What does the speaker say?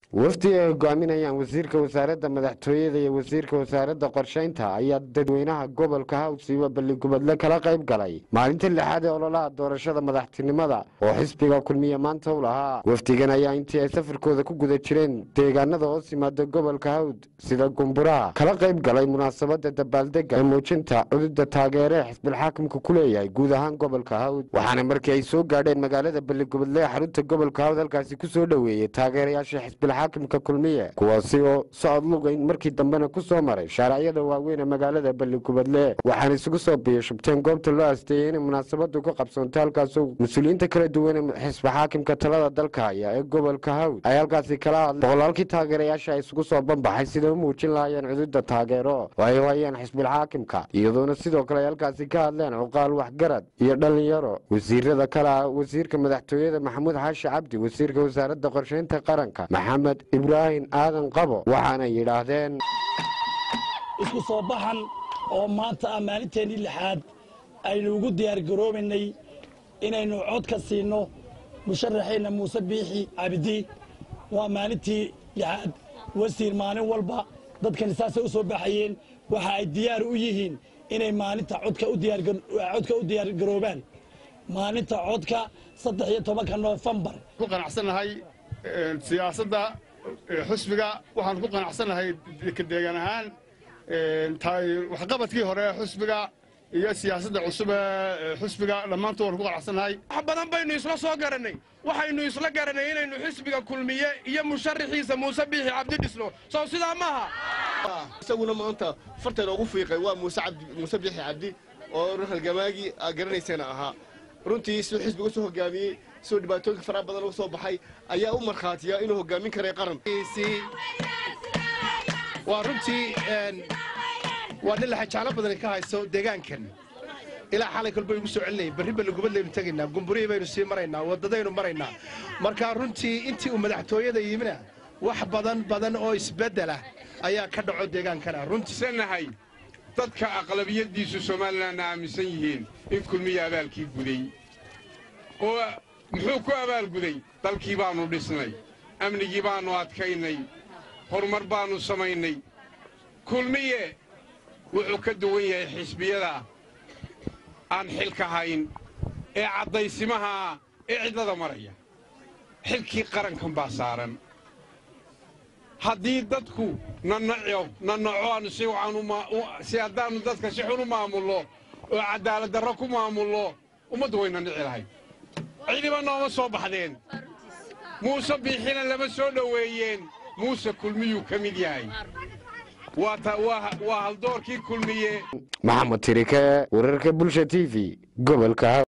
wafdi ay hogaaminayaan wasiirka wasaaradda madaxtooyada iyo wasiirka wasaaradda qorshaynta ayaa dadweynaha gobolka hawsiiba balligubadle kala qayb galay maalinta lixaad ee ololaha doorashada madaxtinimada oo xisbiga kulmiye maanta u lahaa wafdigan ayaa intii ay safarkooda ku guda jireen deegaanada hoos yimaada gobolka hawd sida gumburaha kala qayb galay munaasabada dabaaldega ee muujinta cududda taageere ee xisbilxaakimka ku leeyahay guud ahaan gobolka hawd waxaana markii ay soo gaadheen magaalada balligubadle ee xarunta gobolka hawd halkaasi ku soo dhoweeyey taageerayaasha xisbilxaakimka kulmiye kuwaasi oo socod lugayn markii dambena ku soo maray shaaracyada waaweyn ee magaalada balligubadle waxaana isugu soo biyashubteen goobta loo asteeyey inay munaasabadu ka qabsoontay halkaasoo mas-uuliyiinta kala duwan ee xisbi xaakimka talada dalka haya ee gobolka hawd ay halkaasi kala hadleen boqolaalkii taageerayaasha ay isugu soo banbaxay siday u muujin lahaayeen cududa taageero oo ay hayeen xisbilxaakimka iyadoona sidoo kale ay halkaasi ka hadleen cuqaal waxgarad iyo dhallinyaro wasiirada kale ah wasiirka madaxtooyada maxamuud xaashi cabdi wasiirka wasaaradda qorshaynta qaranka maxamed ibraahim aadan qabo waxaanay yidhaahdeen isku soo baxan oo maanta ah maalinteennii lixaad aynu ugu diyaargaroobaynay inaynu cod ka siinno musharaxeenna muuse biixi cabdi waa maalintii lixaad wasiir maalin walba dadkani saasay u soo baxayeen waxa ay diyaar u yihiin inay maalinta codka u diyaargaroobaan maalinta codka saddex iyo tobanka noofembar ku qanacsannahay siyaasadda xusbiga waxaan ku qanacsannahay deegaan ahaan waxqabadkii hore xusbiga iyo siyaasadda cusub ee xusbiga dhammaantood waan ku qanacsannahay wax badan baynu isla soo garannay waxaynu isla garannay inaynu xisbiga kulmiye iyo musharaxiisa muuse biixi cabdi dhisno sow sidaa maaha isaguna maanta farteena ugu fiiqay waa muuse biixi cabdi oo halgamaagii aa garanaysana ahaa runtii siduu xisbiga usoo hogaamiyey siduu dhibaatooyinka faraha badan uga soo baxay ayaa u markhaatiya inuu hogaamin karay qaran waa runtii waa nin laxajaalo badani ka hayso deegaankan ilaa xalay kolba igu soo celinayay barri balligubadlaynu tegaynaa gumburihii baynu sii maraynaa waddadaynu maraynaa marka runtii intii uu madaxtooyada yimina wax badan badan oo isbeddelah ayaa ka dhaco deegaankana runtiisanahay dadka aqlabiyaddiisu somalilanna aaminsan yihiin in kulmiya abaalkii guday oo muxuu ku abaalguday dalkii baannu dhisnay amnigii baannu adkaynay horumar baannu samaynay kulmiye wuxuu ka duwan yahay xisbiyada aan xilka hayn ee caddaysimahaa ee cidlada maraya xilkii qarankan baa saaran haddii dadku nanaco nanaco aanu si haddaannu dadka si xun u maamullo oo caddaalad darro ku maamullo ummaddu way nanici lahayd cidiba nooma soo baxdeen muuse biixina lama soo dhoweeyeen muuse kulmiyuu ka mid yahay waa haldoorkii kulmiye maxamed tirike wararka bulsha t v gobolka